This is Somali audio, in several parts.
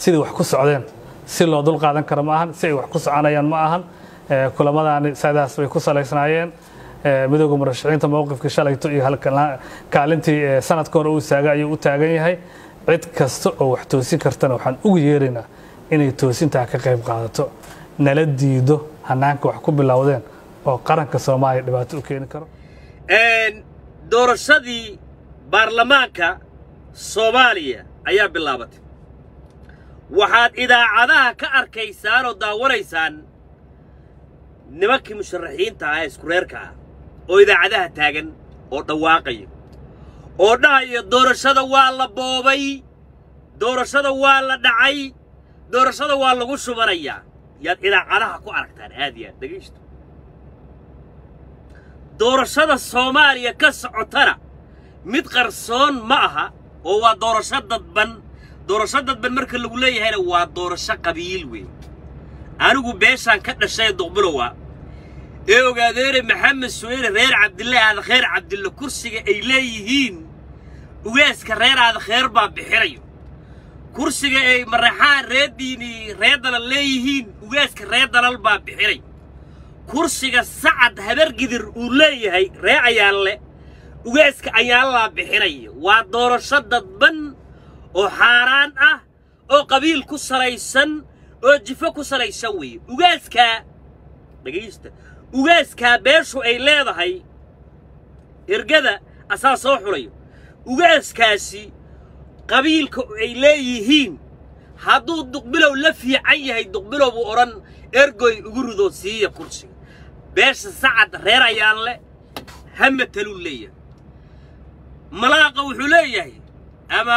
sidii wax ku socdeen si loo dul qaadan karo ma ahan si ay wax ku soconayaan ma ahan kulamadaani sidaas bay ku salaysnaayeen midooda murashaxiinta mowqifkii shalayto iyo kaalintii sanadka hore uu istaagay ayuu u taagan yahay cid kasta oo wax toosin kartana waxaan ugu yeeraynaa inay toosintaa ka qayb qaadato nala diido hanaanka wax ku bilowdeen oo qaranka soomaaliya dhibaato u keeni karo doorashadii baarlamaanka soomaaliya ayaa bilaabatay waxaad idaacadaha ka arkaysaan oo daawanaysaan nimankii musharaxiinta ah ee isku reerka ah oo idaacadaha taagan oo dhawaaqaya oo dhahaya doorashada waa la boobay doorashada waa la dhacay doorashada waa lagu shubanayaa yaad idaacadaha ku aragtaan aad iyo aad dhegaysto doorashada soomaaliya ka socotana mid qarsoon ma aha oo waa doorasho dadban doorasho dadban marka lagu leeyahayna waa doorasho qabiil weyn anigu beeshaan ka dhashay duqbulowa ee ogaadeere maxamed suweyne reer cabdille aadakheer cabdille kursiga ay leeyihiin ugaaska reer aadakheer baa bixinayo kursiga ay maraxaan reer diini reer dalal leeyihiin ugaaska reer dalal baa bixinay kursiga sacad habargidir uu leeyahay ree ayaalle ugaaska ayaallaa bixinaya waa doorasho dadban oo xaaraan ah oo qabiil ku salaysan oo jifo ku salaysan weeye ugaaskaa dhegaysta ugaaskaa beeshu ay leedahay ergada asaa soo xulayo ugaaskaasi qabiilka ay leeyihiin hadduu duqbilow la fiican yahay duqbilow buu odhan ergoy ugu ridoo siiya kursiga beesha sacad reer ayaanle ha mataluu leeyahay malaaqa wuxuu leeyahay ama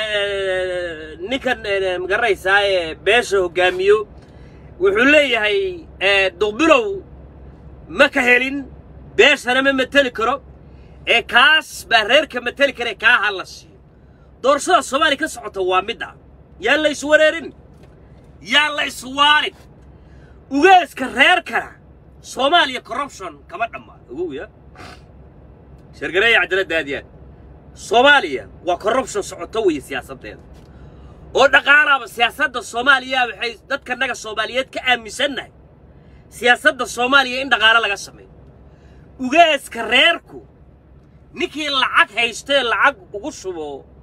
ninkan magaranaysaa ee beesha hoggaamiyo wuxuu leeyahay duqbilow ma ka helin beeshana ma mateli karo ee kaas baa reerka mateli kara ee kaa ha la siiyo doorashada soomaaliya ka socota waa midda yaan la iswareerin yaan la iswaalin ugaaska reerkana soomaaliya corruption kama dhammaan ogow ya sheergareeya cadaaladda aad iyo aad soomaaliya waa corruption socoto weeye siyaasaddeeda oo dhaqaalaaba siyaasadda soomaaliya waxay dadkanaga soomaaliyeed ka aaminsannahay siyaasadda soomaaliya in dhaqaalo laga sameeyo ugaaska reerku ninkii lacag haystee lacag ugu shubo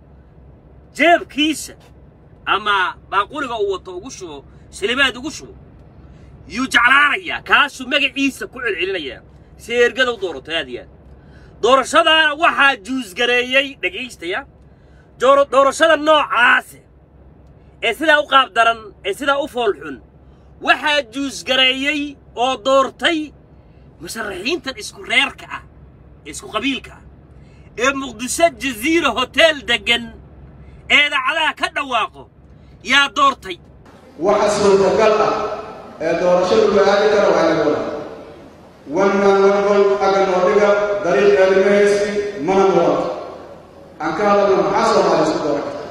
jeebkiisa ama baaquliga uu wato ugu shubo silimaad ugu shubo yuu jeclaanayaa kaasuu magaciisa ku celcelinayaa si ergada u doorato aad iyo aad doorashadaana waxaa juusgareeyey dhegaystaya doorashada noocaase ee sidaa u qaab daran ee sidaa u foolxun waxaa juusgareeyey oo doortay musharaxiintan isku reerka ah ee isku qabiilka ah ee muqdisho jaziira hoteel deggan ee idaacadaha ka dhawaaqo yaa doortay waxa suurtagal ah ee doorashadu la aadi kara waa inaga wada wannan wargol aga noodhiga dariiq eelimaysi mana muwato aan ka hadalno maxaa soomaali isku dooran karta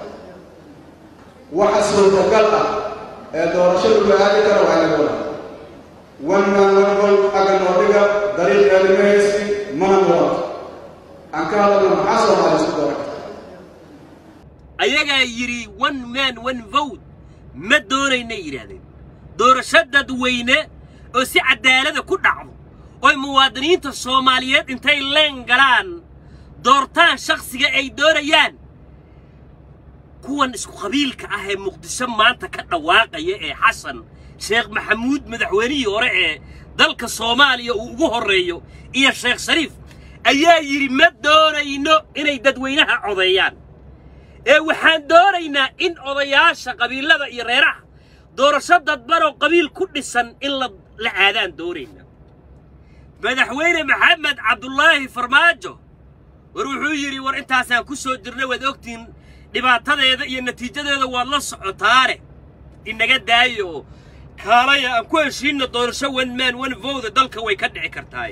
waxa suurtagal ah ee doorashadu la aadi kara waa inaga wada wannan wargol aga noodhiga dariiq eelimaysi mana muwato aan ka hadalno maxaa soomaali isku dooran karta ayagaa yidhi one man one vote ma doonaynay yidhaahdeen doorasho dadweyne oo si caddaalada ku dhacdo oy muwaadiniinta soomaaliyeed intay leen galaan doortaan shakhsiga ay doonayaan kuwan isku qabiilka ah ee muqdisho maanta ka dhawaaqaya ee xasan sheekh maxamuud madaxweynihii hore ee dalka soomaaliya uu ugu horreeyo iyo sheekh shariif ayaa yidhi ma doonayno inay dadweynaha codeeyaan ee waxaan doonaynaa in odayaasha qabiilada iyo reeraha doorasho dadbanoo qabiil ku dhisan in la aadaan doonaynaa madaxweyne maxamed cabdulaahi farmaajo war wuxuu yidhi war intaasaan ku soo jirnay waad ogtihiin dhibaatadeeda iyo natiijadeeda waad la socotaane inaga daayo oo kaalaya aan ku heshiinno doorasho one man one vote dalka way ka dhici kartaay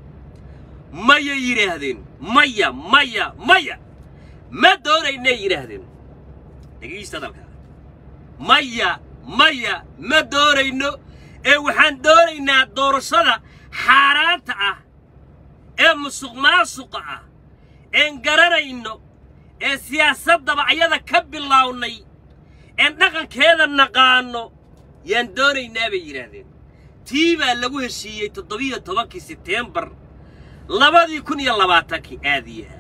maya yidhaahdeen maya maya maya ma doonaynay yidhaahdeen dhegaysta dalkaa maya maya ma doonayno ee waxaan doonaynaa doorashada xaaraanta ah ee musuq maasuqa ah een garanayno ee siyaasaddaba ayada ka bilaawnay een dhaqankeeda naqaanno yaan doonaynaa bay yidhaahdeen tii baa lagu heshiiyey toddobiyo tobankii seteembar labadii kun iyo labaatankii aadiyaha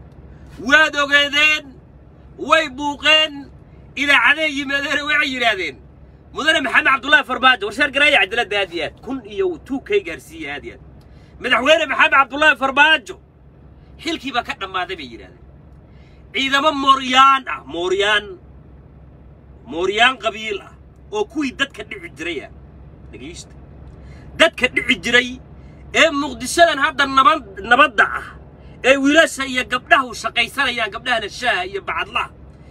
waad ogeedeen way buuqeen idaacaday yimaadeen waxay yidhaahdeen mudane maxamed cabdullaahi farmaajo warsheer gareeya cadaaladda aad iyo aad kun iyo tuu kay gaarsiiye aad iyo aad madaxweyne maxamed cabdullaahi farmaajo xilkii baa ka dhammaaday bay yidhahdeen ciidamo mooryaan ah mooryaan mooryaan qabiil ah oo kuwii dadka dhici jiray ah dhegaysta dadka dhici jiray ee muqdishadan hadda nabad nabadda ah ee wiilasha iyo gabdhaha u shaqaysanayaan gabdhahana shaaha iyo bacadlaha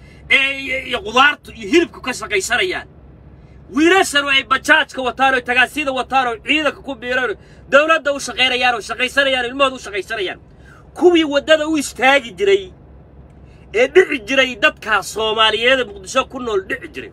ee iyo qudaartu iyo hilibku ka shaqaysanayaan wiilashanu ay bajaajka wataan oo tagaasida wataan oo ciidanka ku biiraan oo dawladda u shaqaynayaan oo shaqaysanayaan ilmahooda u shaqaysanayaan kuwii waddada u istaagi jiray ee dhici jiray dadkaas soomaaliyeed ee muqdisho ku nool dhici jiray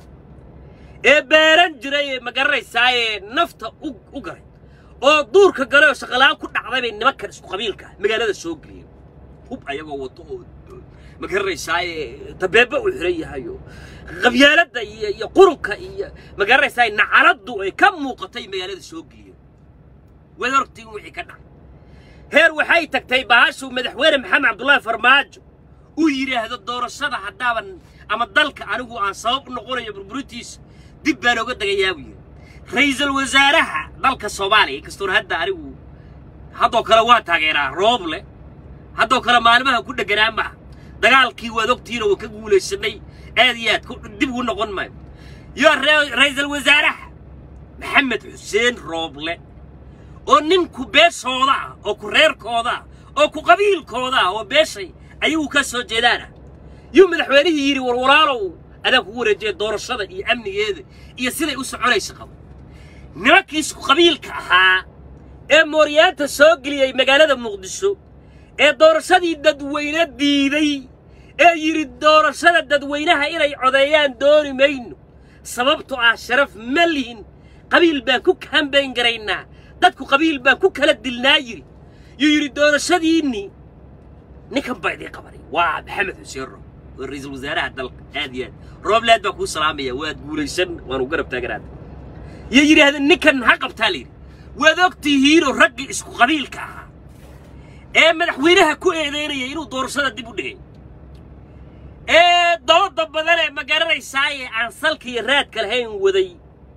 ee beeran jiray ee ma garanaysaa ee nafta u u galay oo duurka galay oo shaqalaan ku dhacday bay nimankan isku qabiilka ah magaalada soo geliyeen hub ayagoo wato oo ma garanaysaa ee dabeebe u xiran yahay oo qabyaaladda iyo iyo qurunka iyo ma garanaysaa nacaladdu ay ka muuqatay magaalada soo geliyeen waad orgtiin wixii ka dhacay heer waxay tagtay bahashuu madaxweyne maxamed cabdullaahi farmaajo uu yidhaahdo doorashada haddaaban ama dalka anigu aan sabab u noqonayo burburintiisa dib baan oga degayaa buu yidhi ra'iisul wasaaraha dalka soomaaliya inkastoon hadda anigu haddoo kale waa taageeraa rooble haddoo kale maalmaha ku dheganaa maha dagaalkii waad ogtihiin oo ka guulaysanay aad iyo aad ku- dib ugu noqon maayo yo re- ra'iisul wasaaraha maxamed xuseen rooble oo ninku beeshooda ah oo ku reerkooda ah oo ku qabiilkooda ah oo beeshay ayagu ka soo jeedaan ah yuu madaxweynihii yidhi war walaalow adaan kugu wareejiyay doorashada iyo amnigeeda iyo siday u soconaysa qabo nimankii isku qabiilka ahaa ee mooryaanta soo geliyey magaalada muqdisho ee doorashadii dadweyne diiday ee yidhi doorashada dadweynaha inay codeeyaan dooni mayno sababtoo ah sharaf ma lihin qabiil baan ku kambayn garaynaa dadku qabiil baan ku kala dilnaa yidhi yuu yidhi doorashadiinnii ninkan baa idiin qabanay waa maxamed xuseen roob waa ra'iisul wasaaraha dalka aad iyo aad rooblaad baa kuu salaamaya waad guulaysan waanu garab taaganaada iyo yidhaahdeen ninkan ha qabtaa layidhi waad og tihiinoo raggii isku qabiilka ahaa ee madaxweynaha ku eedeynaya inuu doorashada dib u dhigay ee dooda badan ee ma garanaysaaye aan salka iyo raadka lahayn waday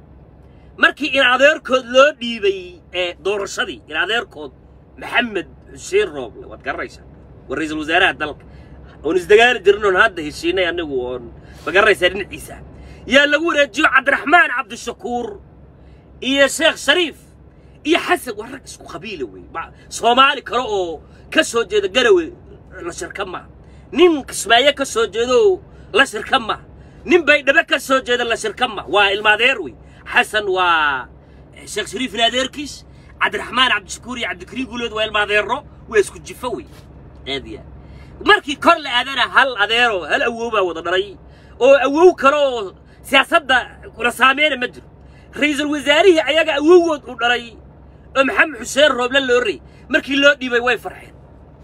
markii in adeerkood loo dhiibay ee doorashadii in adeerkood maxamed xuseen rooble waad garanaysaa waa ra'iisul wasaaraha dalka oon isdagaali jirin oon hadda heshiinay anigu oon ma garanaysaa dhinaciisa yaa lagu wareejiyo cabdiraxmaan cabdishakuur iyo sheekh shariif iyo xasan waa rag isku qabiila wey ma- soomaali kale oo ka soo jeeda garawe la shirka maha nin kismaayo ka soo jeedo la shirka maha nin baydhabo ka soo jeeda la shirka maha waa ilmaadeer wey xasan waa sheekh shariifin adeerkiis cabdiraxmaan cabdishakuur iyo cabdikariim guuleed waa ilmaadeero waa isku jifo wey aad iyo aad markii kor la aadana hal adeero hal awow baa wada dhalay oo awow kale oo siyaasadda kula saameyna ma jiro ra'iisul wasaarihii ayaga awowgood uu dhalay oo maxamed xuseen rooble loo rey markii loo dhiibay way farxeen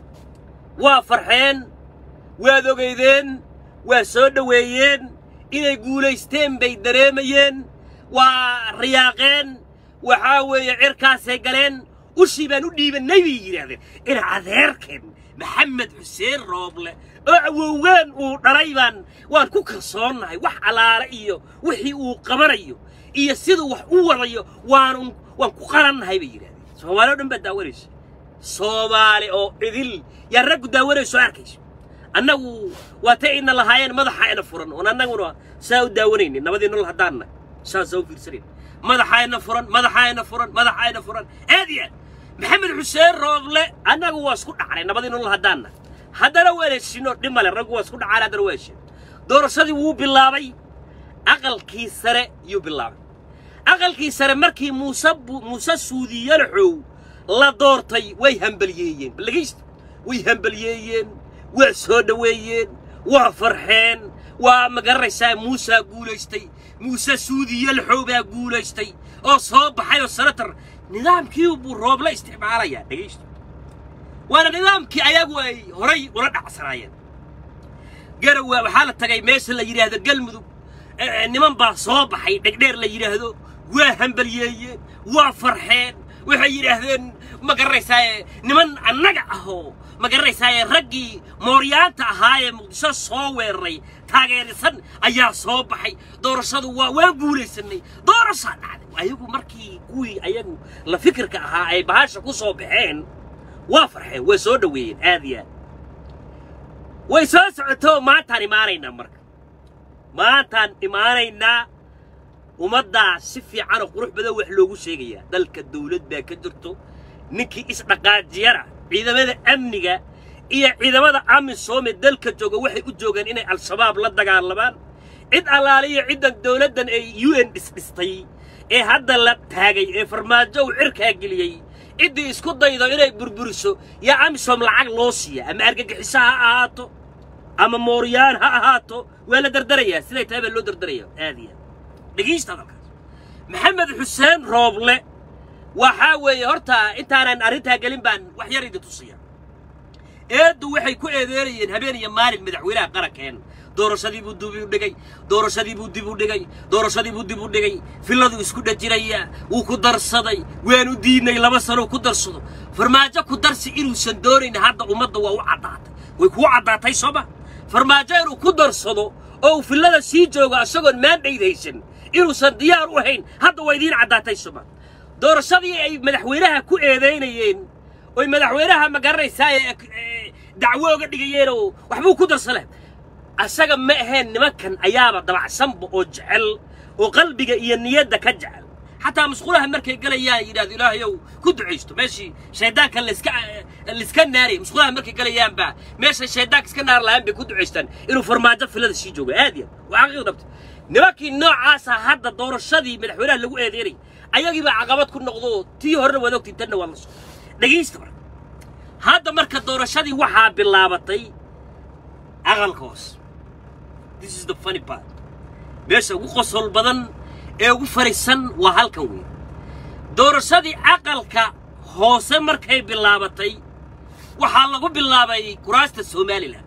waa farxeen waad ogeydeen waa soo dhoweeyeen inay guulaysteen bay dareemayeen waa riyaaqeen waxaa weeye cirkaasay galeen ushii baan u dhiibannay bay yidhaahdeen ina adeerkeen maxamed xuseen rooble oo awowgaan uu dhalay baan waan ku kalsoonnahay wax alaale iyo wixii uu qabanayo iyo siduu wax u wadayo waanu waan ku qalannahay bay yidhahdeen soomaali oo dhan baad daawanaysa soomaali oo idil yaa raggu daawanayso arkayso annagu waa tay ina lahaayeen madaxa ina furan oon annaguna saa u daawanaynin nabadii nolol haddaanna saasaa u fiirsanayn madaxa ina furan madaxa ina furan madaxa ina furan aad iyo aad maxamed xuseen rooble annagu waa isku dhacnay nabadii nolol haddaanna haddana waan heshinoo dhimale raggu waa isku dhacaan haddana waa heshin doorashadii wuu bilaabay aqalkii sare yuu bilaabay aqalkii sare markii muuse bu- muuse suudiyalaxow la doortay way hambaliyeeyeen balagaysta way hambaliyeeyeen waa soo dhoweeyeen waa farxeen waa ma garanaysaa muusaa guulaystay muuse suudiyalaxow baa guulaystay oo soo baxay oo senator nidaamkii buu rooble isticmaalayaa dhegaysta waana nidaamkii ayagu ay horay ula dhacsanaayeen garowa waxaa la tagay meesha la yidhaahdo galmudug eh, niman baa soo baxay dhegdheer la yidhaahdo waa hambalyeeyeen waa farxeen waxay yidhaahdeen ma garanaysaaye niman annaga ahoo ma garanaysaaye raggii mooryaanta ahaa ee muqdisho soo weeraray taageerisan ayaa soo baxay doorashadu waa waan guulaysanay doorashaa dhacday ayagu markii kuwii ayagu la fikirka ahaa ay bahasha ku soo baxeen waa farxeen way soo dhoweeyeen aad iyo aad way soo socoto maantaan imaanaynaa marka maantaan imaanaynaa ummaddaa si fiican oo qurux badan wax loogu sheegayaa dalka dawlad baa ka jirto ninkii isdhaqaajiyana ciidamada amniga iyo ciidamada amisoome dalka jooga waxay u joogaan inay al-shabaab la dagaalamaan cid allaaliyo ciddan dawladdan ee u n dhisdhistay ee hadda la taagay ee farmaajo uu cirkaa geliyey ciddii isku daydo inay burburiso yaa amisom lacag loo siiya ama argagixiso ha ahaato ama mooryaan ha ahaato waa la dardarayaa siday tahay baa loo dardaraya aad iyo aad dhegaysta hadalkaas maxamed xuseen rooble waxaa weeye horta intaanan arrintaa gelin baan wax yar idin tusiya eeddu waxay ku eedeerayeen habeen iyo maalin madaxweynaha qarankeen doorashadii buu dib u dhigay doorashadii buu dib u dhigay doorashadii buu dib u dhigay filladuu isku dhajirayaa wuu ku darsaday waanu diidnay laba sano ku darsado farmaajo ku darsi inuusan doonayn hadda ummadda waa u caddaatay way kuu caddaatay sooma farmaajo inuu ku darsado oo uu fillada sii joogo isagoon maandhayd haysan inuusan diyaar u ahayn hadda waa idiin caddaatay sooma doorashadii ay madaxweynaha ku eedaynayeen oy madaxweynaha ma garanaysaa ee ee, dacwo oga dhigayeen oo waxbuu ku darsale asaga ma ahayn nimankan ayaaba dabacsanba oo jecel oo qalbiga iyo niyadda ka jecel xataa masquulaha markay galayaan yidhahdo ilaahayow ku ducaysto meeshii shaydaanka layska layska naariyay masquulaha markay galayaanba meeshay shaydaanka iska naar lahaan bay ku ducaystaan inuu farmaajo filada sii joogo aad iyo aad waa xaqiiq dhabta nimankii noocaasa hadda doorashadii madaxweynaha lagu eedeynay ayagii baa caqabad ku noqdo tii horena waad ogtiin tanna waad la soo dhegaysta marka hadda marka doorashadii waxaa bilaabatay aqalka hoose this is the funny part meesha ugu qosol badan ee ugu farisan waa halkan weyn doorashadii aqalka hoose markay bilaabatay waxaa lagu bilaabay kuraasta somalilan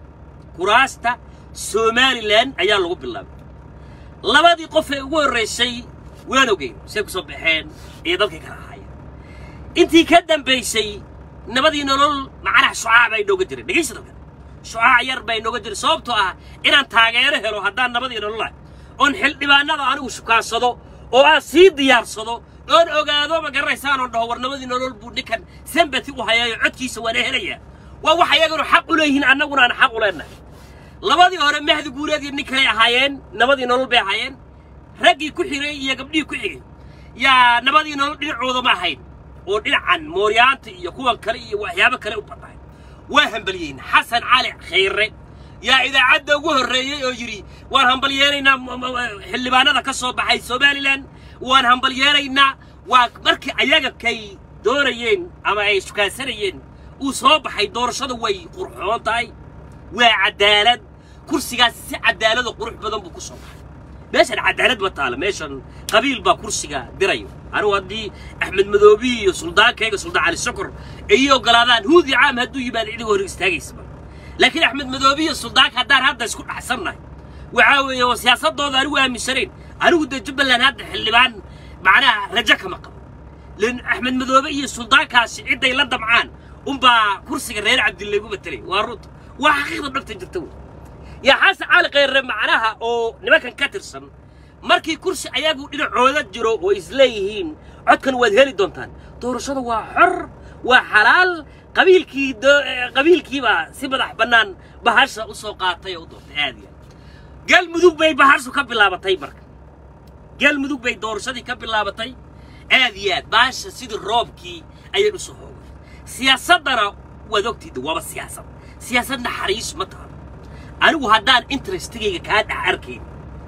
kuraasta somalilan ayaa lagu bilaabay labadii qof ee ugu horraysay waan ogeyn say ku soo baxeen iyo dalkii kala ahaayeen intii ka dambaysay nabadii nolol macnaha shucaac baa inooga jiray dhegaysa dalkan shucaac yar baa inooga jiray sababtoo ah inaan taageero helo haddaan nabadii nolol ah oon xildhibaanada anigu shukaansado oo aan sii diyaarsado oon ogaado ma garanaysaan oon dhaho war nabadii nolol buu ninkan sambati u hayaayo codkiisa waana helayaa waa wax ayaganu xaq u leeyihiin annaguna aan xaq u leenahay labadii hore mahdi guureed iyo nin kaley ahaayeen nabadii nolol bay ahaayeen raggii ku xigay iyo gabdhihii ku xigay yaa nabadii nolol dhinacooda ma ahayn oo dhinacan mooryaanta iyo kuwan kale iyo waxyaabo kale u badnaay waa hambalyeyn xasan cali khayre yaa idaacadda ugu horreeyey oo yidhi waan hambalyeeraynaa m- m- xildhibaanada ka soo baxay somalilan waan hambalyeeraynaa waa markii ayaga kay doonayeen ama ay sukaansanayeen uu soo baxay doorashadu way qurxoon tahay waa cadaalad kursigaas si cadaalado qurux badan buu ku soo baxay meeshan cadaalad ma taalo meeshan qabiil baa kursiga dirayo anigu haddii axmed madoobi iyo suldaankayga suldaan cali sokor ay ogolaadaan huudi caam hadduu yimaado cidiga hor istaagaysaba laakiin axmed madoobi iyo suldaanka haddaan hadda isku dhaxsannahay waxaa weeye oo siyaasadooda anigu aaminsanayn anigu dee jubbaland hadda xildhibaan macnaha rajo kama qabo lan axmed madoobe iyo suldaankaasi cidday la damcaan unbaa kursiga reer cabdille igu matelay waa runta waa xaqiiqda dhabta jirta wey yaa xasan cali khayre macnaha oo nimankan ka tirsan markii kursi ayagu dhinacooda jiro oo isleeyihiin codkan waad heli doontaan doorashada waa xor waa xalaal qabiilkii do- eh, qabiilkiibaa si madax bannaan bahasha u soo qaatay oo u doontay aad iyo aad galmudug bay bahashu ka bilaabatay marka galmudug bay doorashadii ka bilaabatay aad iyo aad bahasha sidii roobkii ayay u soo hoogay siyaasaddana waad ogtiida waaba siyaasad siyaasad naxariis ma taha anigu haddaan interestigayga kaa dhex arkayn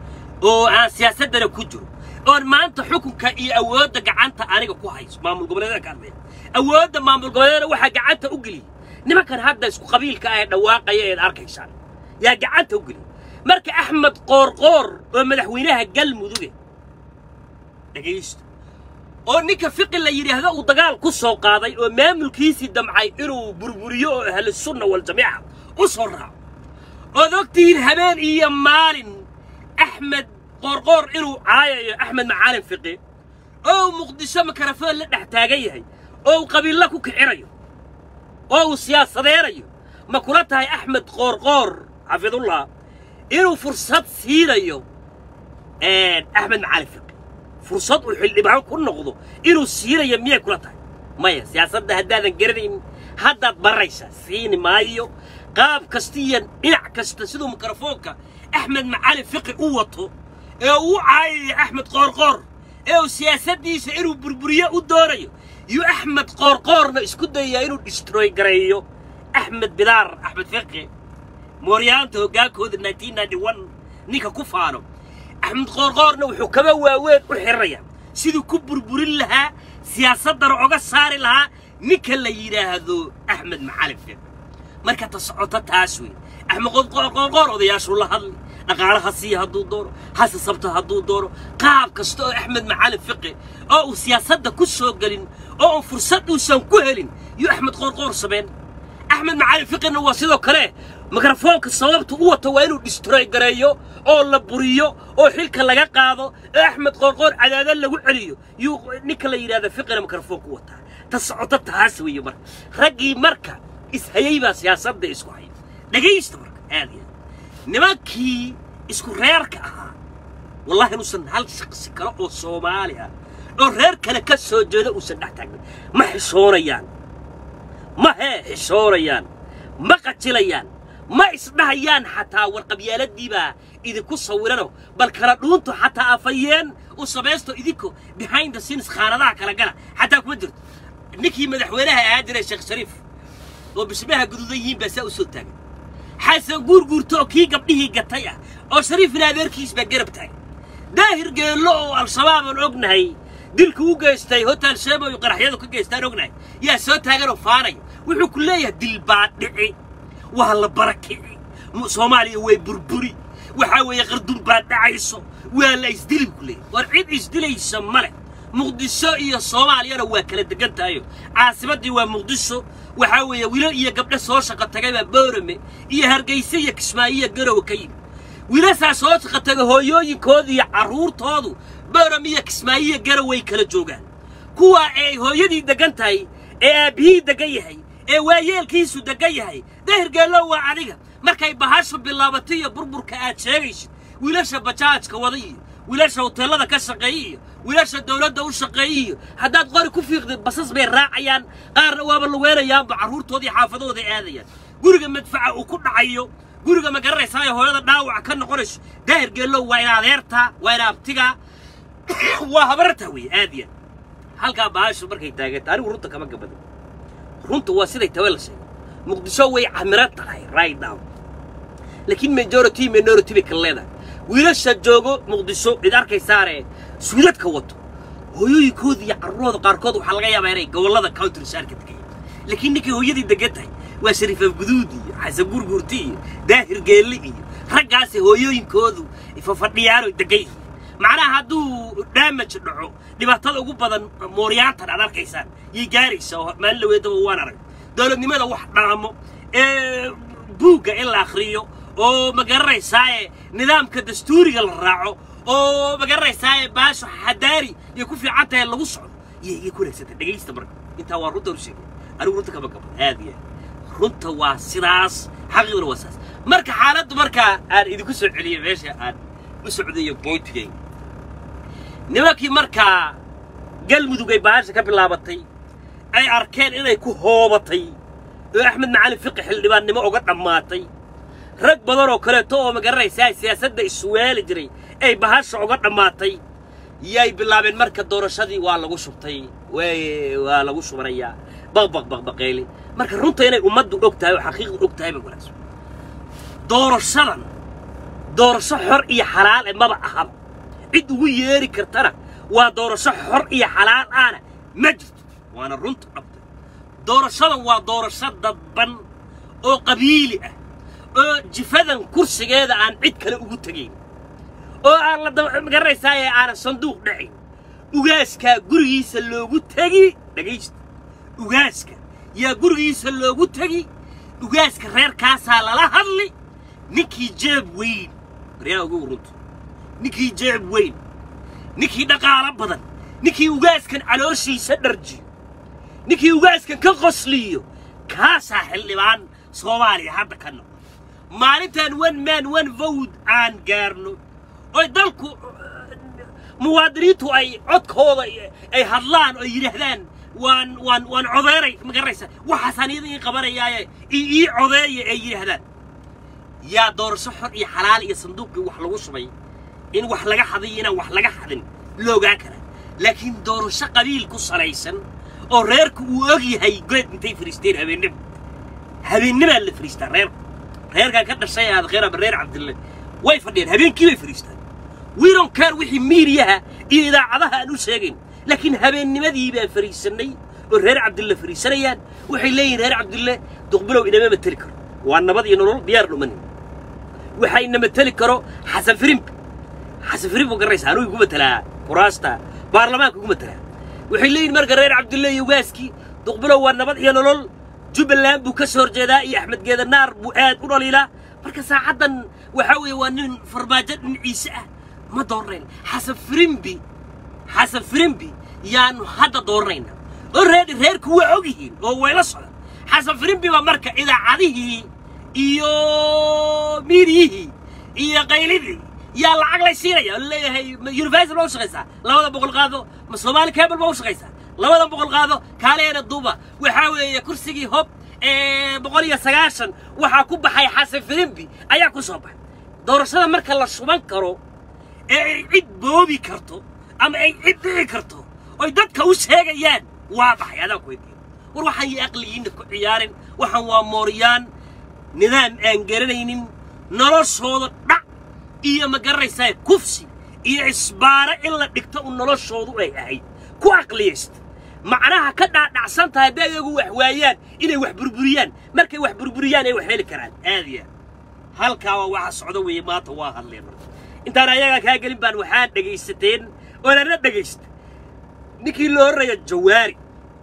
oo aan siyaasaddana ku jiro oon maanta xukunka iyo awoodda gacanta aniga ku hayso maamul goboleedyada ka hadlaya awoodda maamul goboleedyada waxaa gacanta u geliyey nimankan hadda isku qabiilka ah ee dhawaaqaya eed arkaysaan yaa gacanta u geliyey marka axmed qoorqoor oo madaxweynaha galmuduge dhegaysto oo ninka fiqi la yidhaahdo uu dagaal ku soo qaaday oo maamulkiisii damcay inuu burburiyo oo ahlusunna waljamiica u soo raaco ood ogtihiin habeen iyo maalin axmed qoorqoor inuu caayayo axmed macaalin fiqi oo uu muqdisho makarafoon la dhex taagan yahay oo uu qabiilla ku kicinayo oo uu siyaasadeynayo ma kula tahay axmed qoorqoor xafidullah inuu fursad siinayo axmed macaalin fiqi fursad uu xildhibaan ku noqdo inuu siinayo miyay kula tahay maya siyaasadda haddaadan garanayn haddaad baraysaa siini maayo qaab kasta iyo dhinac kasta siduu mikrofoonka axmed macalin fiqi u wato ee uu caayaya axmed qoorqoor ee uu siyaasaddiisa inuu burburiyo u doonayo iyo axmed qoorqoorna isku dayayaa inuu distroy gareeyo axmed bidaar axmed fiqi mooryaanta hoggaankooda ninka ku faano axmed qoorqoorna wuxuu kaba waaweyn u xiranayaa siduu ku burburin lahaa siyaasaddana oga saari lahaa ninka la yidhaahdo axmed macalin fiqi marka ta socoto taas wey axmed qoorqoor odayaashuu la hadli dhaqaalaha siiya hadduu doono hase sabta hadduu doono qaab kasta oo axmed macalin fiqi oo uu siyaasadda ku soo gelin oo uu fursad uusan ku helin yuu axmed qoorqoor samayn axmed macalin fiqina waa sidoo kale mikrofoonka sababta u wato waa inuu distroy gareeyo oo la buriyo oo xilka laga qaado oo axmed qoorqoor cadaadad lagu celiyo yuu ninka la yidhahda fiqina mikrofoonka u wataa ta socoto taas weeye marka raggii marka ishayay baa siyaasadda isku haya dhegaysta marka aad iyo aad nimankii isku reerka ahaa wallahi inuusan hal shaqsi kale oo soomaali ah oo reer kale ka soo jeeda uusan dhex taagnin ma xishoonayaan ma hee xishoonayaan ma qajilayaan ma isdhahayaan xataa warqabyaaladii baa idinku sawirano bal kala dhuunto xataa afayeen u samaysto idinku behind the scenes khaanadaha kala gala xataa kuma jirto ninkii madaxweynaha ahaa jiray sheekh shariif oo bismaha guduudan yihiin baa saa u soo taagan xasan guurguurto oo kii gabdhihii gatay ah oo shariifna adeerkiis baa garab taagay daahir geello oo al-shabaab aan ognahay dilku u geystay hotel sheemo iyo qaraxyadu ka geystaan ognahay yaa soo taaganoo faanaya wuxuu ku leeyahay dil baa dhici waa la barakici soomaaliya way burburi waxaa weeye qardun baa dhacayso waa la isdili ku leeyahay war cid isdilaysa ma leh muqdisho iyo soomaaliyana waa kala degan tahayo caasimaddii waa muqdisho waxaa weeye wiilal iyo gabdho soo shaqo tagay baa boorame iyo hargayse iyo kismaayo iyo garowe ka yimid wiilashaa soo shaqo taga hooyooyinkoodu iyo carruurtoodu boorame iyo kismaayo iyo garoway kala joogaan kuwaa ay hooyadii degan tahay ee aabbihii degan yahay ee waayeelkiisu degan yahay dahirgeello waa adiga markay bahashu bilaabatay iyo burburka aad sheegaysid wiilasha bajaajka wada iyo wiilasha hoteellada ka shaqeeya iyo wiilasha dawladda u shaqeeya iyo haddaad qori ku fiiqdid basas bay raacayaan qaarna waaba luweynayaanba carruurtoodii xaafadahooday aadayaan guriga madfaca uu ku dhacayo guriga ma garanaysaa ee hooyada dhaawaca ka noqonayso daahir geellow waa ina adeertaa waa ina abtigaa waa habarartaa weeye aad iyo halkaa bahashu markay taaganta anigu runta kama gabadan runta waa siday tawe la sheegay muqdisho way camiro tahay right now laakiin majority minority bay kala leedahay wiilasha joogo muqdisho cid arkaysaare suudadka wato hooyooyinkooda iyo carruurooda qaarkood waxaa laga yaabaa inay gobollada country saarka degayaan laakiin ninkay hooyadii degan tahay waa shariifa guduud iyo xasan gurgurti iyo daahir geelle iyo raggaasi hooyooyinkoodu fafadhiyaano degan yihiin macnaha hadduu damage dhaco dhibaatada ugu badan mooryaantan aad arkaysaan yay gaaraysa oo maalin laweedaba waan arag dowladnimada wax dhaamo ee buugga in la akhriyo oo ma garanaysaaye nidaamka dastuuriga la raaco oo ma garanaysaaye baasho xadaari iyo ku fiican tahay lagu socdo yay yay ku wanaagsantahay dhegaysta marka intaa waa runta u sheegay anigu runta kama gaban aad iyo aad runta waa sidaas xaqiiqduna waa sidaas marka xaaladdu markaa aan idinku soo celiyay meesha aan u socdayo boyntigay nimankii markaa galmudug ay baasha ka bilaabatay ay arkeen inay ku hoobatay oo axmed macalin fiqi xildhibaannimo uga dhammaatay rag badan oo kaleeto oo ma garanaysaa siyaasadda isweeli jiray ay bahasha uga dhammaatay yay bilaabeen marka doorashadii waa lagu shubtay way waa lagu shubanayaa baqbaq baqbaqeeli marka runta inay ummaddu og tahay oo xaqiiqdu og tahay ba wanaagsan doorashadan doorasho xor iyo xalaal e maba ahaba cid ugu yeeri kartana waa doorasho xor iyo xalaal ahna ma jirto waana runta dhabta doorashadan waa doorasho dadban oo qabiili ah oo jifadan kursigeeda aan cid kale ugu tegayn oo aan la garanaysaayee aanan sanduuq dhacayn ugaaskaa gurigiisa loogu tegi dhegaysta ugaaska yaa gurigiisa loogu tegi ugaaska reerkaasaa lala hadli ninkii jeeb weyn waryaa ugu runta ninkii jeeb weyn ninkii dhaqaalo badan ninkii ugaaskan calooshiisa dharjiyo ninkii ugaaskan ka qosliyo kaasaa xildhibaan soomaaliya hadda ka noqda maalintan one man one vote aan gaarno oy dalku muwaadiniintu ay codkooda ay hadlaan oo yidhaahdaan waan waan waan codeeray ma garanaysa waxaasaan iyada ii qabanayaaye ii ii codeeya ay yidhaahdaan yaa doorasho xor iyo xalaal iyo sanduuqii wax lagu shubay in wax laga hadiyo inaan wax laga hadin la ogaan karaa laakiin doorasho qabiil ku salaysan oo reerku uu og yahay good intay fariisteen habeennimo habeennimaa la fariistaa reerku reerkan ka dhashay aad khayr ama reer cabdille way fadhiyeen habeenkii bay fariistaan wiiron kaar wixii miidiyaha iyo idaacadaha aan u sheegayn laakiin habeennimadii baan fariisannay oo reer cabdille fariisanayaan waxay leeyihin reer cabdille duqbilow inama mateli karo waa nabad iyo nolol diyaar dhumanin waxaa ina mateli karo xasan firimbi xasan firimbi garaysa anuu igu matelaa kuraasta baarlamaanka igu matelaa waxay leeyihin marka reer cabdille iyo ugaaskii duqbilow waa nabad iyo nolol jubbaland buu ka soo horjeedaa iyo axmed geedanaar buu aad u dhaliilaa marka saacaddan waxaa weeye waa nin farmaajo dhinaciise ah ma doornayn xasan firimbi xasan firimbi yaanu hadda doornayna oo reer reerku waa og yihiin oo wayla socdaan xasan firimbi baa marka idaacadihii iyo miidiyihii iyo qaylidii yaa lacag lay siinaya oo leeyahay ma universal baa u shaqaysaa labada boqol qaado ma soomaali cable baa u shaqaysaa labada boqol qaado kaaleena duuba waxaa weeye kursigii hob ee boqol iyo sagaashan waxaa ku baxay xasan firimbi ayaa ku soo baxay doorashada marka la shuban karo ee ay cid boobi karto ama ay cid dhici karto oy dadka u sheegayaan waa baxay adaan ku weydiin war waxaan iyo aqligiinna ku ciyaarin waxaan waa mooryaan nidaam aan garanaynin noloshooda dhac iyo ma garanaysaa kufsi iyo isbaaro in la dhigto u noloshoodu ay ahayd ku aqliyaysta macnaha ka dhaadhacsan tahay hadday ayagu wax waayaan inay wax burburiyaan markay wax burburiyaan ay wax heli karaan aadiya halkaa waa waxa socdo weeye maanta waa hadleen marka intaan ayagaa kaa gelin baan waxaa dhegaysateen oonana dhegaysta ninkii la orraya jawaari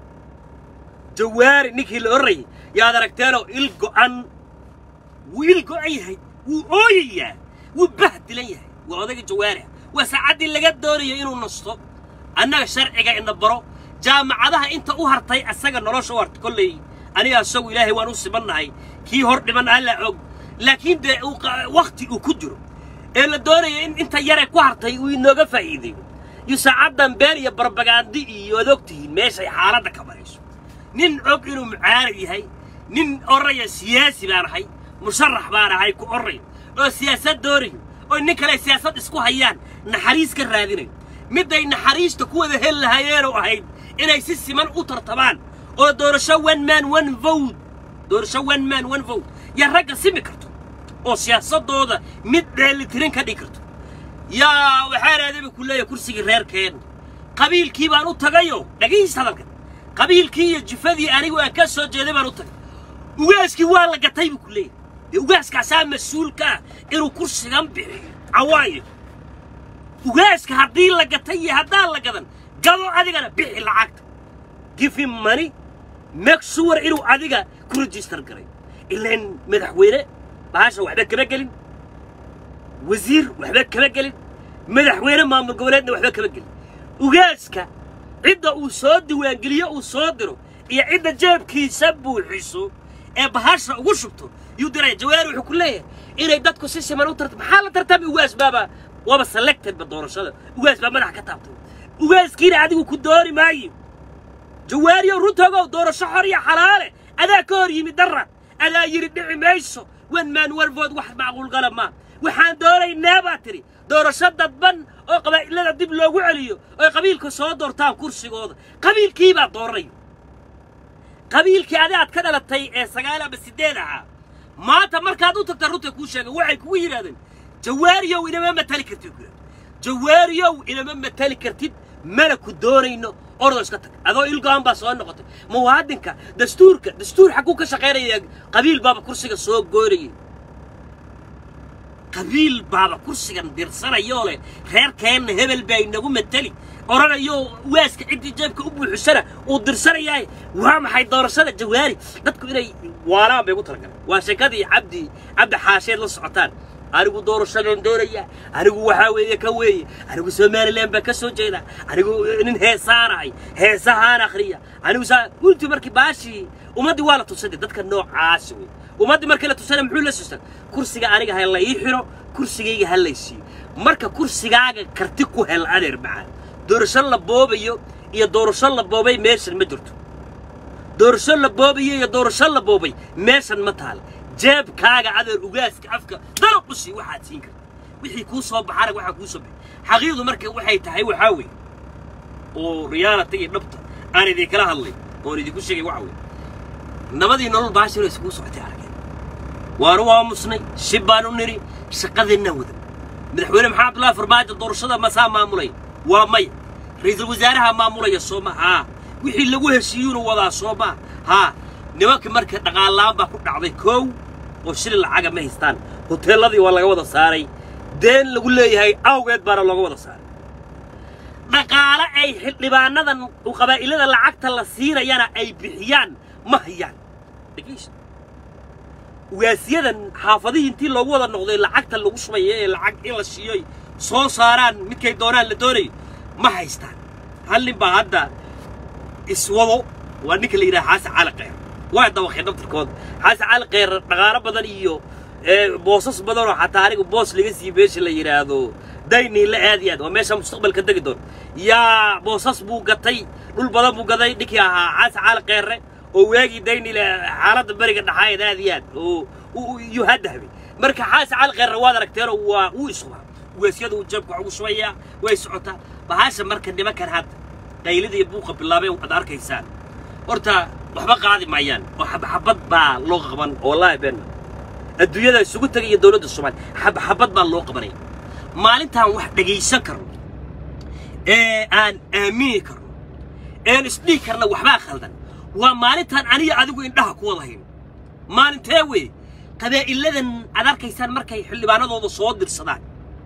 jawaari ninkii la orrayay yaad aragteenoo il go'an wuu il go'an yahay wuu ooyayaa wuu bahdilan yahay waa odayga jawaari ah waa saacaddii laga doonayo inuu nasto annaga sharciga ina baro jaamacadaha inta u hartay asaga nolosha u hartay kolley aniga asagu ilaahay waan u sibannahay kii hor dhiman alla og laakiin dee wakhti uu ku jiro ee la doonaya in inta yare ku hartay uu inooga faa'iideeyo iyo saacaddan been iyo barbagaandi iyo ad og tihiin meeshay xaaladda ka marayso nin og inuu mucaarad yahay nin orraya siyaasi baan ahay musharax baan ahay ku orrayo oo siyaasad doonayo oo nin kale siyaasad isku hayaan naxariis ka raadinayo midday naxariista ku wada heli lahaayeenoo ahayd inay si siman u tartamaan oo doorasho one man one vote doorasho one man one vote yaa ragga simi karto oo siyaasaddooda mid dheelitirin ka dhigi karto yaa waxaa raadaba ku leeyahay kursigii reerkeen qabiilkii baan u tagayo dhagahiis hadalkan qabiilkii iyo jifadii anigu aan ka soo jeeday baan u tagay ugaaskii waa la gatay buu ku leeyahay dee ugaaskaasaa mas-uulka ah inuu kursigan bixiyo cawaayo ugaaska haddii la gatay iyo haddaan la gadan gado adigana bixi lacagta give him money make sure inuu adiga ku register garay ilaan madaxweyne bahasha waxba kama gelin wasiir waxba kama gelin madaxweyne maamul goboleedna waxba kama gelin ugaaska cidda uu soo diiwaangeliyo uu soo diro iyo cidda jeebkiisa buuxiso ee bahasha ugu shubto yuu diraya jawaari wuxuu ku leeyahay inay dadku si siman u tarta maxaa la tartami ugaas baaba waaba selectedba doorashada ugaas baa madaxa ka taabtay ugaaskiina adigu ku dooni maayo jawaariyow runtoogow doorasho xor iyo xalaale adaa ka hor yimid darra adaa yidhi dhici mayso wan maan warfood wax macquulgala maa waxaan doonaynaa baa tidhi doorasho dadban oo qabaa'ilada dib loogu celiyo oy qabiilka soo doortaan kursigooda qabiilkii baa dooranayo qabiilkii adi aad ka dhalatay ee sagaal ama siddeed ahaa maanta markaad u tagta runta kuu sheega waxay kugu yidhahdeen jawaariyow inama matali kartid ku jawaariyow inama matali kartid mana ku doonayno ordo iska tag adoo ilgo'an baa soo noqotay muwaadinka dastuurka dastuur xagguu ka shaqaynaya qabiil baaba kursiga soo goynayay qabiil baaba kursigan dirsanayoo leh reerkeenna hebel baa inagu mateli odhanayoo waaska ciddii jeebka u buuxisana uu dirsanayaaye waa maxay doorashada jawaari dadku inay waalaan bay ugu talagaleen waa sheekadii cabdi cabdi xaasheed la socotaan anigu doorashadaan doonaya anigu waxaa weeye ka weeye anigu somalilan baan ka soo jeeda anigu nin heesaanahay heesahaan akhriya anigu saa runtii markii baashii ummaddii waa la tusay dee dadka noocaasi wey ummaddii markii la tusana muxuu la susan kursiga aniga ha la ii xiro kursigayga ha laysiiyo marka kursigaaga karti ku hel adeer macaan doorasho la boobayo iyo doorasho la boobay meeshan ma jirto doorasho la boobayo iyo doorasho la boobay meeshan ma taal jeebkaaga adeer ugaaska afka dalaq u sii waxaad siin karta wixii kuu soo baxana waxaa kuu soo baxay xaqiiqdu marka waxay tahay waxaa weeye oo reality iyo dhabta aan idinkala hadlay oon idinku sheegay waxa weeye nabadii nolol baashiro iskugu socotay arageen waanu aamusnay shib baanu nidhi shaqadeennaan wadan madaxweyne maxamed abdullaahi farmaajo doorashada masaa maamulay waa maya ra'iisul wasaaraha maamulaya soo ma haa wixii lagu heshiiyuuna wadaa soo ma haa nimankii marka dhaqaalaan baa ku dhacday koow oo shilin lacaga ma haystaan hoteelladii waa laga wada saaray deen lagu leeyahay awgeed baana looga wada saaray dhaqaale ay xildhibaanadan qabaa'ilada lacagta la siinayana ay bixiyaan ma hayaan dhegeysta ugaasyadan xaafadihii intii loogu wada noqday lacagta lagu shubaya ee lacag in la siiyoy soo saaraan midkay doonaan la doonayo ma haystaan hal nin baa hadda iswado waa ninka la yidhaha xaasan cali kheyr waa dabaqeen daftarkooda xaasan cali kheyr dhaqaalo badan iyo boosas badanoo xataa aniga boos laga siiye meesha la yidhaahdo dayniila aad iyo aad waa meesha mustaqbalka degi doon yaa boosas buu gatay dhul badan buu gaday ninkii ahaa xaasan cali kheyre oo waagii daynile xaaladda beriga dhaxaayeed aad iyo aad oo iyo hadahbay marka xaasan cali kheyre waad aragteenoo waa uu isubaa ugaasyada uu jeebka wax ugu shubayaa way socotaa bahasha marka nimankan hadda qaylida iyo buuqa bilaabeen waad arkaysaan horta waxba qaadi maayaan oo xabxabad baa loo qaban wallaahi beenna adduunyada isugu tegay iyo dowladda soomaaliya xabxabad baa loo qabanaya maalintaan wax dhegaysan karno ee aan aamini karno een isdhihi karna waxbaa khaldan waa maalintaan aniga adigu indhaha ku wada hayn maalintee wey qabaa'iladan aad arkaysaan markay xildhibaanadooda soo dirsadaan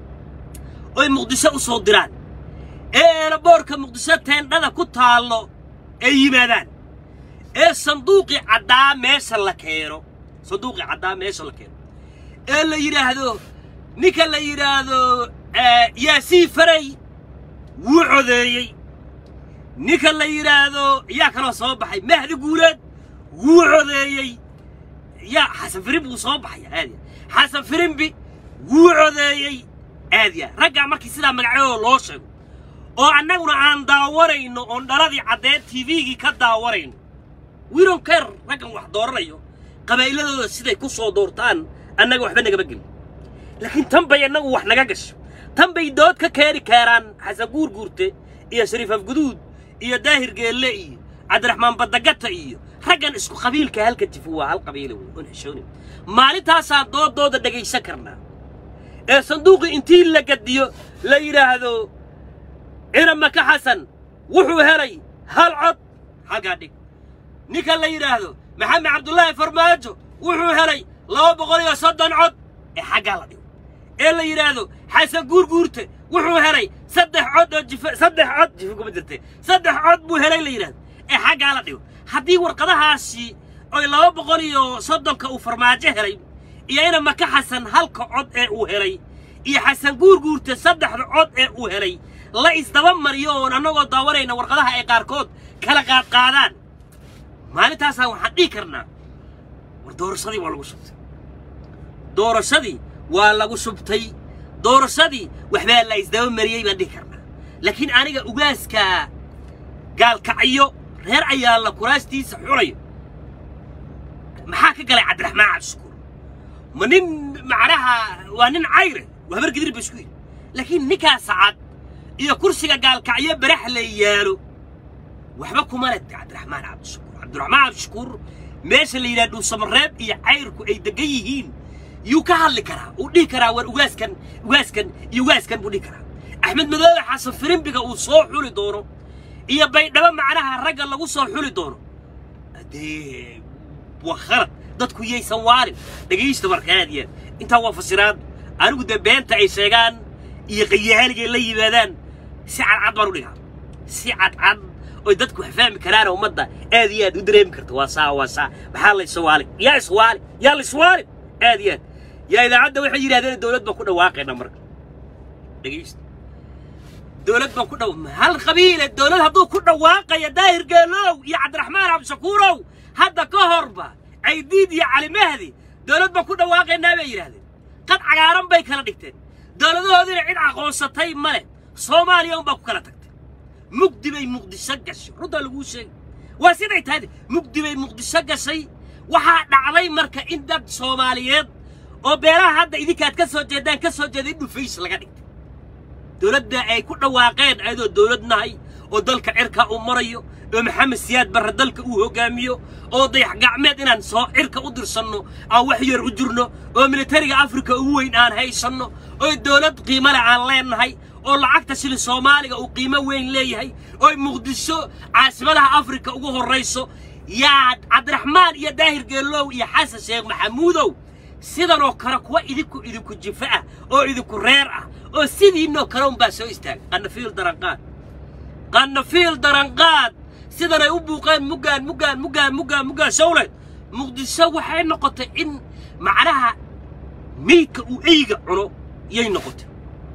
oy muqdisho u soo diraan ee eelaboorka muqdisho teendhada ku taallo ay yimaadaan ee sanduuqii caddaa meesha la keeno sanduuqii caddaa meesha la keeno ee la yidhaahdo ninka la yidhaahdo yaasiin faray wuu codeeyey ninka la yidhaahdo yaa kaloo soo baxay mahdi guuleed wuu codeeyey yaa xasan firimbi wuu soo baxaya aadiya xasan firimbi wuu codeeyey aadiya raggaa markii sidaa magacyadooda loo sheego oo annaguna aan daawanayno oon dhaladii caddeed tvgii ka daawanayno wiron ker raggan wax dooranayo qabaa'iladooda siday ku soo doortaan annaga waxba nagama gelin laakiin tan bay annagu wax naga gasho tan bay dood ka keeni kaaraan xasan guurguurte iyo shariif afguduud iyo daahir geelle iyo cabdiraxmaan badagata iyo raggan isku qabiilka halka jifu waa hal qabiila wey oon xishoonin maalintaasaan doodooda dhegaysan karnaa ee sanduuqii intii la gadiyo la yidhaahdo ciramaka xasan wuxuu helay hal cod halkaa dhig ninka la yidhaahdo maxamed cabdullaahi farmaajo wuxuu helay laba boqol iyo soddon cod ee xaggaa la dhigo ee la yidhaahdo xasan guurguurte wuxuu helay saddex cod oo jifa saddex cod jifa kuma jirte saddex cod buu helay la yidhaahdo ee xaggaa la dhigo haddii warqadahaasi oy laba boqol iyo soddonka uu farmaajo helay iyo ina maka xasan halka cod ee uu helay iyo xasan guurguurte saddexda cod ee uu helay la isdaba mariyo oon annagoo daawanayna warqadaha ay qaarkood kala qaadqaadaan maalintaasaan waxaan dhihi karnaa war doorashadii waa lagu shubtay doorashadii waa lagu shubtay doorashadii waxbaa la isdaba mariyey baan dhihi karnaa laakiin aniga ugaaskaa gaalkacyo reer ayaa la kuraastiisa xulayo maxaa ka galay cabdiraxmaan cabdishukuur ma nin macnaha waa nin cayre waa habar gidir ba isku yidhi laakiin ninkaa sacad iyo kursiga gaalkacyo barax la yaalo waxba kuma leh cabdiraxmaan cabdishukuur cabdiraxmaan cabdishukuur meesha la yidhaha dhuusamareeb iyo cayrku ay degan yihiin yuu ka hadli karaa uu dhihi karaa war ugaaskan ugaaskan iyo ugaaskan buu dhihi karaa axmed madoobe xasan firimbiga uu soo xuli doono iyo baydhabo macnaha ragga lagu soo xuli doono dee waa khalad dadku yaysan waalin dhegaysta marka aad iyo aad intaa waa fasiraad anigu dee beenta ay sheegaan iyo qayahaanigay la yimaadaan si cadcad baan u dhigaa si cadcad oy dadku wax fahmi karaan ummadda aad iyo aad u dareemi karta waa saa waa saa maxaa la iswaali yaa iswaali yaa la iswaali aad iyo aad yaa idaacadda waxay yidhahdeen dowlad baan ku dhawaaqayna marka dhegaysta dowlad baan ku dhaw hal qabiile dowlad hadduu ku dhawaaqaya daahir geelow iyo cabdiraxmaan cabdishakuurow hadda ka horba caydiid iyo cali mahdi dowlad baan ku dhawaaqaynaa bay yidhahdeen qad cagaaran bay kala dhigteen dowladahoodiina cid aqoonsatay ma leh soomaaliya unbaa ku kala tagtay mugdi bay muqdisho gashay runtaa laguu sheegay waa siday tahay mugdi bay muqdisho gashay waxaa dhacday marka in dad soomaaliyeed oo beelaha hadda idinkaad ka soo jeedaan ka soo jeeda in dhufays laga dhigtay dowladda ay ku dhawaaqeen ayadoo dowlad nahay oo dalka cirka uu marayo oo maxamed siyaad barre dalka uu hoggaamiyo oo dayax gacmeed inaan soo cirka u dirsanno aan wax yar u jirno oo militariga afrika ugu weyn aan haysanno oo dowlad qiimo leh aan leennahay oo lacagta shili soomaaliga uu qiimo weyn leeyahay oo muqdisho caasimadaha afrika ugu horrayso yaa cabdiraxmaan iyo daahir geelow iyo xasan sheekh maxamuudow sidanoo kale kuwa idinku idinku jifa ah oo idinku reer ah oo sidiinoo kale unbaa soo istaagay qanafiil daranqaad qanafiil daranqaad sidanay u buuqeen muggaan muggaan muggaan muggaan muggaan shawleed muqdisho waxay noqotay in macnaha meydka uu eyga cuno yay noqotay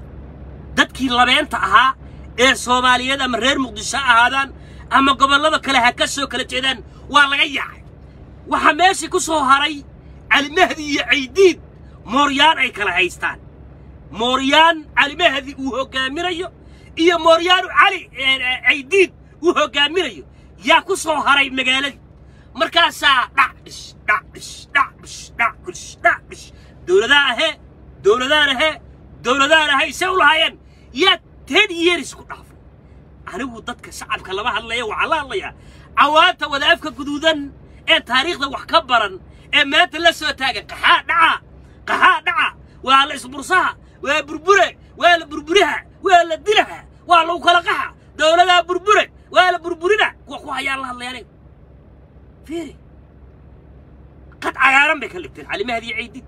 dadkii labeenta ahaa ee soomaaliyeed ama reer muqdisho ha ahaadaan ama gobollada kale ha ka soo kala jeedaan waa laga yaacay waxaa meeshii ku soo haray calimahdi iyo caydiid mooryaan ay kala haystaan mooryaan calimahdi uu hoggaaminayo iyo mooryaanu cali caydiid uu hoggaaminayo yaa ku soo haray magaaladii markaasaa dhacdhish dhacdhish dhacdhish dhacdhish dhacdhish dowladaha ahee dowladaan ahee dowladaan ahay se u lahaayeen yaa ten years ku dhaafay anigu dadka shacabka lama hadlaya waxaa la hadlayaa cawaanta wadaafka guduudan ee taariikhda wax ka baran ee maanta la soo taagan qaxaa dhaca qaxaa dhaca waa la isbursaha waa burbure waa la burburiha waa la dilaha waa lagu kala qaxa dowladaa burbure waa la burburina kuwa ku hayaan la hadlaya aniga fiiri qad cagaaran bay ka dhigteen calimahdi iyo ciidid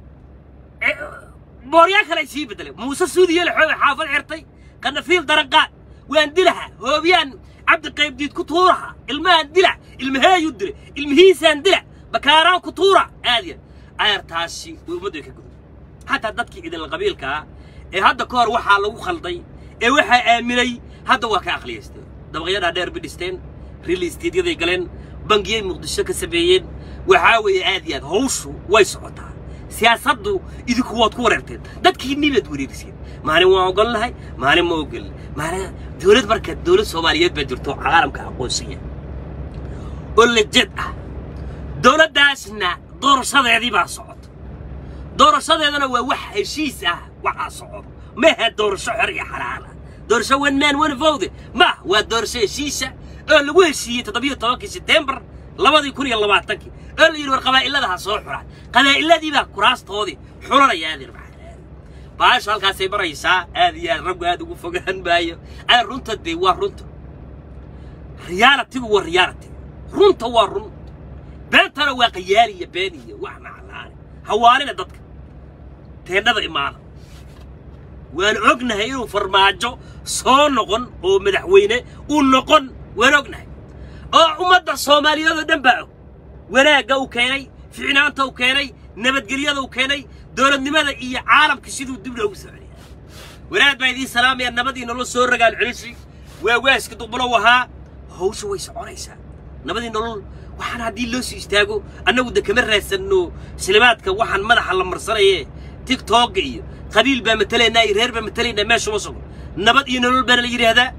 booryaan kale ay sii beddeleen muuse suudiye laxoobe xaafad xirtay qanafiil daranqaad waan dilaha hoobiyaan cabdi qaybdiid ku tuuraha ilmahaan dila ilmaheeyuu dila ilmihiisaan dila bakaaraan ku tuura aadiya ayartaasi way ummaddu ka gudub xataa dadkii idinla qabiilkaa ee hadda ka hor waxaa lagu khalday ee waxaa aaminay hadda waa ka aqliyaysteen dabaqyadaa dheer bay dhisteen riil istiidyaday galeen bangiyay muqdisho ka sameeyeen waxaa weeye aad iyo aad hawshu way socotaa siyaasaddu idinku waad ku wareerteen dadkii nibaad wareeriseen maalin waan ogolnahay maalin ma ogolin maalin dowlad marka dowlad soomaaliyeed baa jirto oo caalamka aqoonsaya oo lejed ah dowladdaasna doorashadeedii baa socota doorashadeedana waa wax heshiis ah waxaa socdo maaha doorasho xor iyo xalaal ah doorasho one man one vote ma waa doorasho heshiisa oo lagu heshiiyey toddobiyo tobankii setembar labadii kun iyo labaatankii oo la yidhi war qabaa'ilada ha soo xuraan qabaa'illadii baa kuraastoodii xulanaya adeer maxamed baasha halkaasay maraysaa aad iyo aad raggu aad ugu fogaan maayo ay runta dee waa runta riyaalatigu waa riyaalati runta waa run beentana waa qayaali iyo been iyo wax maclaane hawaalina dadka teendhada imaada waan ognahay inuu farmaajo soo noqon oo madaxweyne uu noqon waan ognahay oo ummadda soomaaliyeed oo dhan baa og wanaagga uu keenay ficnaanta uu keenay nabadgelyada uu keenay dowladnimada iyo caalamka siduu dib loogu soo celiyaa wanaag baa idiin salaamaya nabadii nolol soo ragaan celisi waa waaska duqbulow ahaa hawsha way soconaysaa nabadii nolol waxaan haddii loo sii istaago annagu de kama raadsanno silimaadka waxaan madaxa la marsanaye tigtooga iyo qabiil baa matalaynaa iyo reer baa matalaynaa meesha ma sogo nabad iyo nolol baana la yidhaahdaa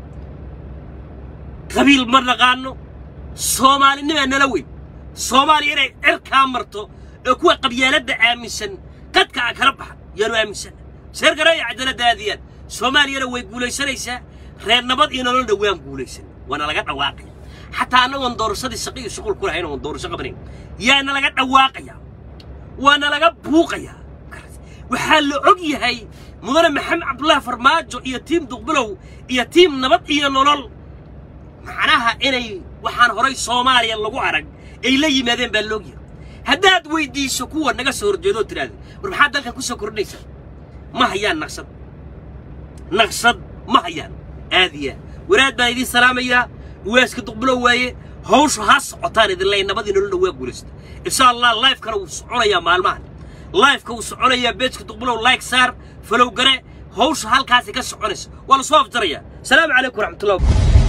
qabiil ma naqaano soomaalinimaa nala weyn soomaaliya inay cirkaa marto oo kuwa qabyaaladda aaminsan qadka a kala baxa yaanu aaminsanna sheergareeya cadaaladda aadiyaan soomaaliyana way guulaysanaysaa reer nabad iyo nololna waan guulaysan waana laga dhawaaqaya xataa annagoon doorashadii shaqo iyo shuqul ku lahayn oon doorasho qabanayn yaana laga dhawaaqayaa waana laga buuqayaa waxaa la og yahay mudane maxamed cabdullaahi farmaajo iyo tiim duqbulow iyo tiim nabad iyo nolol macnaha inay waxaan horay soomaaliya lagu arag ay la yimaadeen baa loog yahay haddaad weyddiiso kuwa naga soo horjeedoo tidhaahda war maxaad dalkan ku soo kordhinaysaa ma hayaan naqshad naqshad ma hayaan aadiyaa wanaad baan idiin salaamayaa waaska duqbulow waaye hawshu ha socotaan idin leey nabadii nololna waa guulaysta insha allah lifekana wuu soconayaa maalmahan لايفka uu soconayaa beejka duqbulow like saar falow gare hawsha halkaasi ka soconaysa waa la soo afjaraya salaamu calaykum waraxmatullahi